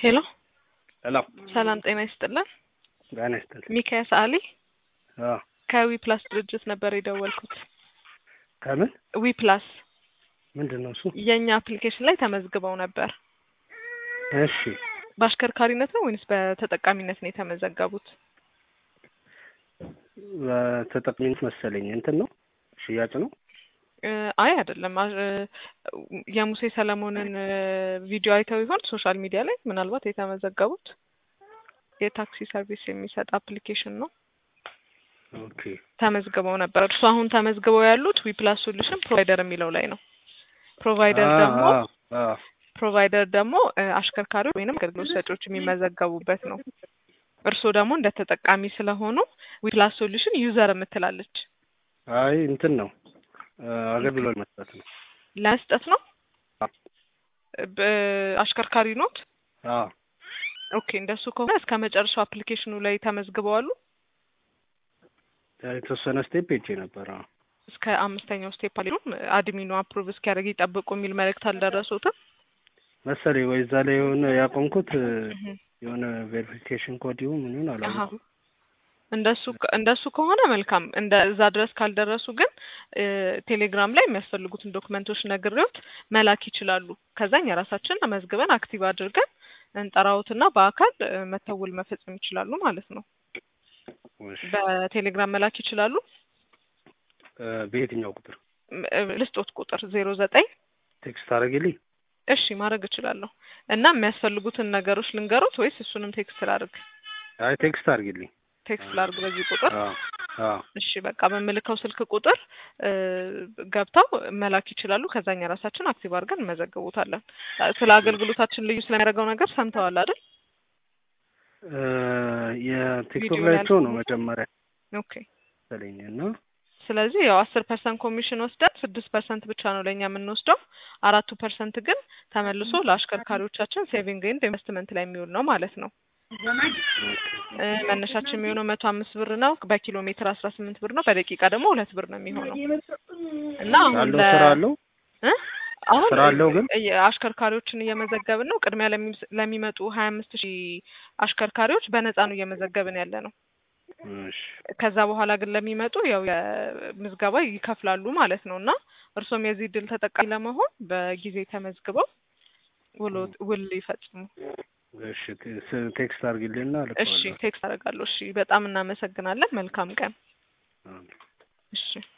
ሄሎ ሄሎ ሰላም ጤና ይስጥልን። ጤና ይስጥልኝ። ሚካያስ አሊ አዎ ከዊ ፕላስ ድርጅት ነበር የደወልኩት። ከምን ዊ ፕላስ ምንድን ነው እሱ? የእኛ አፕሊኬሽን ላይ ተመዝግበው ነበር። እሺ በአሽከርካሪነት ነው ወይንስ በተጠቃሚነት ነው የተመዘገቡት? በተጠቅሚነት መሰለኝ እንትን ነው ሽያጭ ነው። እ አይ አይደለም። አ- እ የሙሴ ሰለሞንን እ ቪዲዮ አይተው ይሆን ሶሻል ሚዲያ ላይ ምናልባት የተመዘገቡት? የታክሲ ሰርቪስ የሚሰጥ አፕሊኬሽን ነው። ኦኬ ተመዝግበው ነበር። እርሱ አሁን ተመዝግበው ያሉት ዊፕላስ ሶሉሽን ፕሮቫይደር የሚለው ላይ ነው። ፕሮቫይደር አ- ደግሞ አ- አ- ፕሮቫይደር ደግሞ እ አሽከርካሪዎች ወይንም አገልግሎት ሰጪዎች የሚመዘገቡበት ነው። እርስዎ ደግሞ እንደ ተጠቃሚ ስለሆኑ ዊፕላስ ሶሉሽን ዩዘር የምትላለች አይ እንትን ነው እ አገልግሎት መስጠት ነው። ለመስጠት ነው። አ- በ- አሽከርካሪ ኖት? አዎ ኦኬ እንደሱ ከሆነ እስከ መጨረሻው አፕሊኬሽኑ ላይ ተመዝግበዋሉ። የተወሰነ ስቴፕ ሄጄ ነበር። አዎ እስከ አምስተኛው ስቴፕ አልሄዱም። አድሚኑ አፕሩቭ እስኪያደርግ ይጠብቁ የሚል መልእክት አልደረሱትም። መሰለኝ ወይ እዛ ላይ የሆነ ያቆምኩት እ እህ የሆነ ቬሪፊኬሽን ኮድ ይሁን ምን ይሁን አሀ አላወኩም። እንደሱ እንደሱ ከሆነ መልካም። እንደ እዛ ድረስ ካልደረሱ ግን እ ቴሌግራም ላይ የሚያስፈልጉትን ዶክመንቶች ነግሬዎት መላክ ይችላሉ። ከዛኝ የራሳችን መዝግበን አክቲቭ አድርገን እንጠራዎትና በአካል እ መተው ውል መፈጸም ይችላሉ ማለት ነው። እሺ በቴሌግራም መላክ ይችላሉ። እ በየትኛው ቁጥር ም- እ ልስጦት ቁጥር ዜሮ ዘጠኝ ቴክስት አደረግልኝ? እሺ ማድረግ እችላለሁ። እና የሚያስፈልጉትን ነገሮች ልንገሩት ወይስ እሱንም ቴክስት ላድርግ? አይ ቴክስት አድርግልኝ። ቴክስት ላድርግ በዚህ ቁጥር። አዎ አዎ እሺ በቃ በምልከው ስልክ ቁጥር እ ገብተው መላክ ይችላሉ። ከዛኛ ራሳችን አክቲቭ አድርገን እንመዘግቡታለን። እ ስለ አገልግሎታችን ልዩ ስለሚያደርገው ነገር ሰምተዋል አይደል? እ የቲክቶክ ቪዲዮ ላይ ላይ አይቼው ነው መጀመሪያ ኦኬ። መሰለኝ እና ስለዚህ ያው አስር ፐርሰንት ኮሚሽን ወስደን ስድስት ፐርሰንት ብቻ ነው ለእኛ የምንወስደው። አራቱ ፐርሰንት ግን ተመልሶ ለአሽከርካሪዎቻችን ሴቪንግ ኤንድ ኢንቨስትመንት ላይ የሚውል ነው ማለት ነው። እ መነሻችን የሚሆነው መቶ አምስት ብር ነው። በኪሎ ሜትር አስራ ስምንት ብር ነው። በደቂቃ ደግሞ ሁለት ብር ነው የሚሆነው እና አሁን አለው ለ ስራ አለው እ አሁን ስራ አለው ግን እ አሽከርካሪዎችን እየመዘገብን ነው። ቅድሚያ ለሚ- ለሚመጡ ሀያ አምስት ሺህ አሽከርካሪዎች በነፃ ነው እየመዘገብን ያለ ነው። እሺ ከዛ በኋላ ግን ለሚመጡ ያው የምዝገባ ይከፍላሉ ማለት ነው እና እርሶም የዚህ እድል ተጠቃሚ ለመሆን በጊዜ ተመዝግበው ውሎ ውል ይፈጽሙ። እሺ ቴ- ቴክስት አድርግልኝና እሺ እልከዋለሁ። ቴክስት አደርጋለሁ። እሺ በጣም እናመሰግናለን። መልካም ቀን። አዎ። እሺ